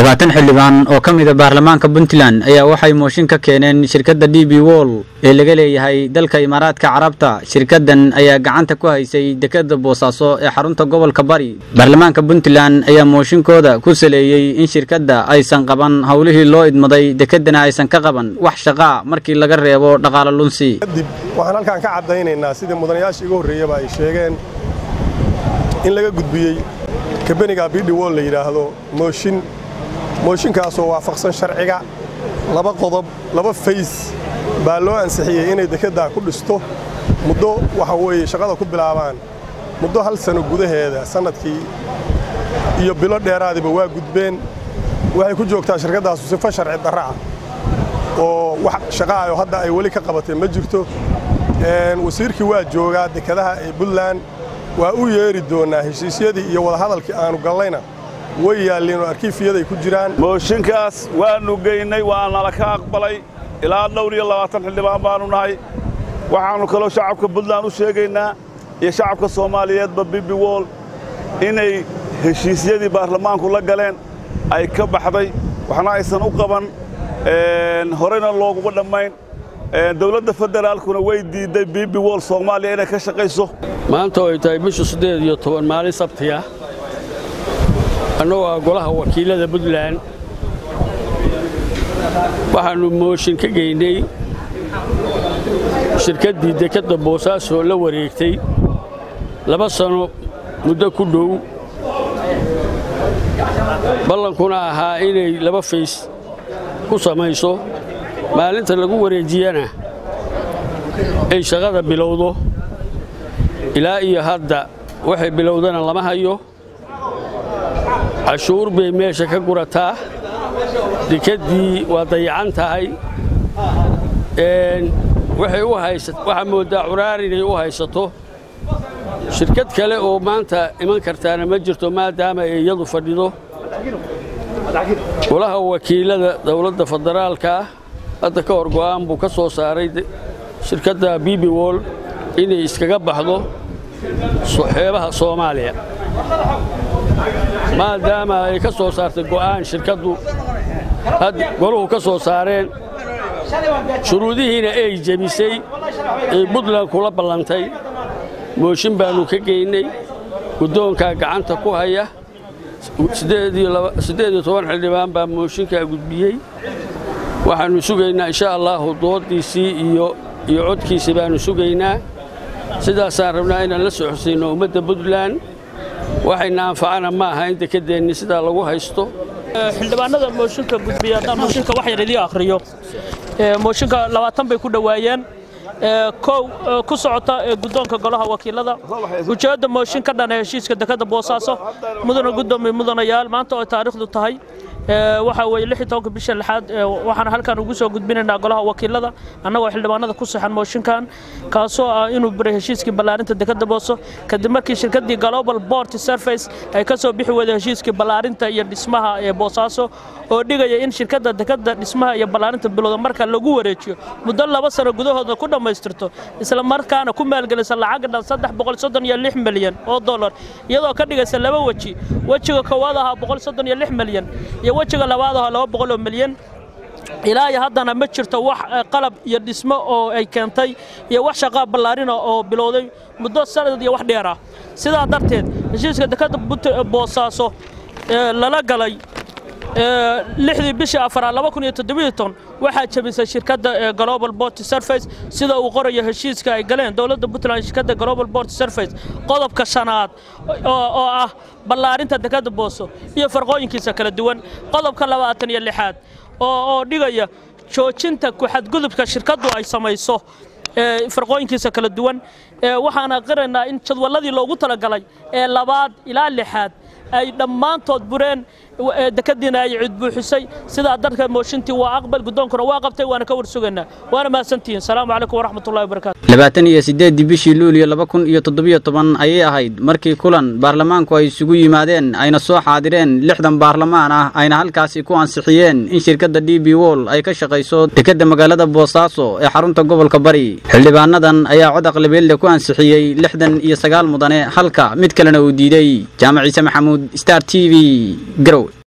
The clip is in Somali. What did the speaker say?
labaatan xildhibaan oo ka mida baarlamaanka puntland ayaa waxay mooshin ka keeneen shirkadda d b wol ee laga leeyahay dalka imaaraadka carabta shirkaddan ayaa gacanta ku haysay dekadda boosaaso ee xarunta gobolka bari baarlamaanka puntland ayaa mooshinkooda ku saleeyey in shirkadda aysan qaban howlihii loo idmaday dekeddana aysan ka qaban wax shaqaa markii laga reebo dhaqaalo lunsi kadib waxaan halkaan ka caddaynaynaa sidii mudanayaashii igu horreeyaba ay sheegeen in laga gudbiyey kabeniga bidhi wol la yidhaahdo mooshin mooshinkaasoo waafaqsan sharciga laba qodob laba fays baa loo ansixiyey inay dekeddaa ku dhisto muddo waxa weeye shaqada ku bilaabaan muddo hal sano gudaheeda sannadkii iyo bilo dheeraadiba waa gudbeen waxay ku joogtaa shirkaddaasu sifo sharci darra ah oo wax shaqaayo hadda ay weli ka qabatay ma jirto wasiirkii waa joogaa dekedaha ee puntland waa u yeeri doonnaa heshiisyadii iyo wadahadalkii aanu gallayna way yaalliin oo arkiifiyaday ku jiraan mooshinkaas waannu geynay waa nala ka aqbalay ilaa dhowr iyo labaatan xildhibaan baannu nahay waxaannu kaloo shacabka puntland u sheegaynaa iyo shacabka soomaaliyeedba bibi wol inay heshiisyadii baarlamaanku la galeen ay ka baxday waxna aysan u qaban horeyna looguma dhammayn dowladda federaalkuna way diidday bibi wol soomaaliya inay ka shaqayso maanta oo ay tahay bisha siddeed iyo toban maalin sabtiya annagoo ah golaha wakiilada puntland waxaannu mooshin ka geynay shirkaddii dekedda boosaaso la wareegtay laba sano muddo ku dhow ballankuna ahaa inay laba fays ku samayso maalinta lagu wareejiyana ay shaqada bilowdo ilaa iyo hadda waxay bilowdana lama hayo cashuur bay meesha ka gurataa dekeddii waa dayacan tahay waxaa mooddaa curaar inay u haysato shirkad kale oo maanta iman kartaana ma jirto maadaama ay iyadu fadhido golaha wakiilada dowladda federaalkaa hadda ka hor go'aan buu ka soo saaray shirkadda bibi wol inay iskaga baxdo xeebaha soomaaliya maadaama ay ka soo saartay go'aan shirkaddu goluhu ka soo saareen shuruudihiina ay jebisay ay puntland kula ballantay mooshin baannu ka geynay guddoonkaa gacanta ku haya siddeed iyo toban xildhibaan baa mooshinkaa gudbiyey waxaannu sugaynaa insha allaahu dooddiisii iyo iyo codkiisii baannu sugaynaa sidaasaan rabnaa inaan la soo xusayno ummadda puntland waxayna anfacana ma aha in dekeddeenni sidaa lagu haysto xildhibaanada mooshinka gudbiya haddaan mooshinka wax yar idii akhriyo mooshinka labaatan bay ku dhowaayeen kow ku socota guddoonka golaha wakiilada ujeedda mooshin ka dhana heshiiska dekedda boosaaso mudana guddoomiye mudanayaal maanta oo taariikhdu tahay waxaa weeye lix iyo tobanka bisha lixaad waxaan halkan ugu soo gudbinaynaa golaha wakiilada annagoo xildhibaanada ku saxan mooshinkan kaasoo ah inuu biray heshiiskii ballaarinta dekedda booso kadib markii shirkaddii global port surface ay ka soo bixi weyday heshiiskii ballaarinta iyo dhismaha ee boosaaso oo dhigaya in shirkadda dekedda dhismaha iyo ballaarinta bilowda marka lagu wareejiyo muddo laba sano gudahooda ku dhammaystirto isla markaana ku maalgelisa lacag dhan saddex boqol soddon iyo lix milyan oo dollar iyadoo ka dhigaysa laba weji wejiga koowaad ahaa boqol soddon iyo lix milyan iyo wejiga labaad ahaa laba boqol oo milyan ilaa iyo haddana ma jirto wax qalab iyo dhismo oo ay keentay iyo wax shaqaa ballaarina oo bilowday muddo sanad iyo wax dheer ah sidaa darteed heshiiska dekedda boosaaso lala galay lixdii bishii afaraad laba kun iyo toddobiyo ton waxaa jebisay shirkadda global port surface sida uu qorayo heshiiska ay galeen dowladda puntland shirkadda global port surface qodobka shanaad oo ah ballaarinta dekedda booso iyo farqooyinkiisa kala duwan qodobka labaatan iyo lixaad oo dhigaya joojinta ku-xadgudubka shirkaddu ay samayso farqooyinkiisa kala duwan waxaan aqrinaynaa in jadwalladii loogu talagalay ee labaad ilaa lixaad ay dhammaantood bureen dekadiina ay cid buuxisay sidaa darteed mooshintii waa aqbal guddoonkuna waa qabtay waana ka warsugaynaa waana mahadsantihiin salaamu calaykum waraxmatullahi wabarakaatu labaatan iyo siddeeddii bishii luuliyo laba kun iyo toddobiyo toban ayay ahayd markii kulan baarlamaanku ay isugu yimaadeen ayna soo xaadireen lixdan baarlamaan ah ayna halkaasi ku ansixiyeen in shirkadda d b wol ay ka shaqayso dekedda magaalada boosaaso ee xarunta gobolka bari xildhibaanadan ayaa cod aqlabeelle ku ansixiyey lixdan iyo sagaal mudane halka mid kalena uu diiday jaamac ciise maxamuud star t v garowe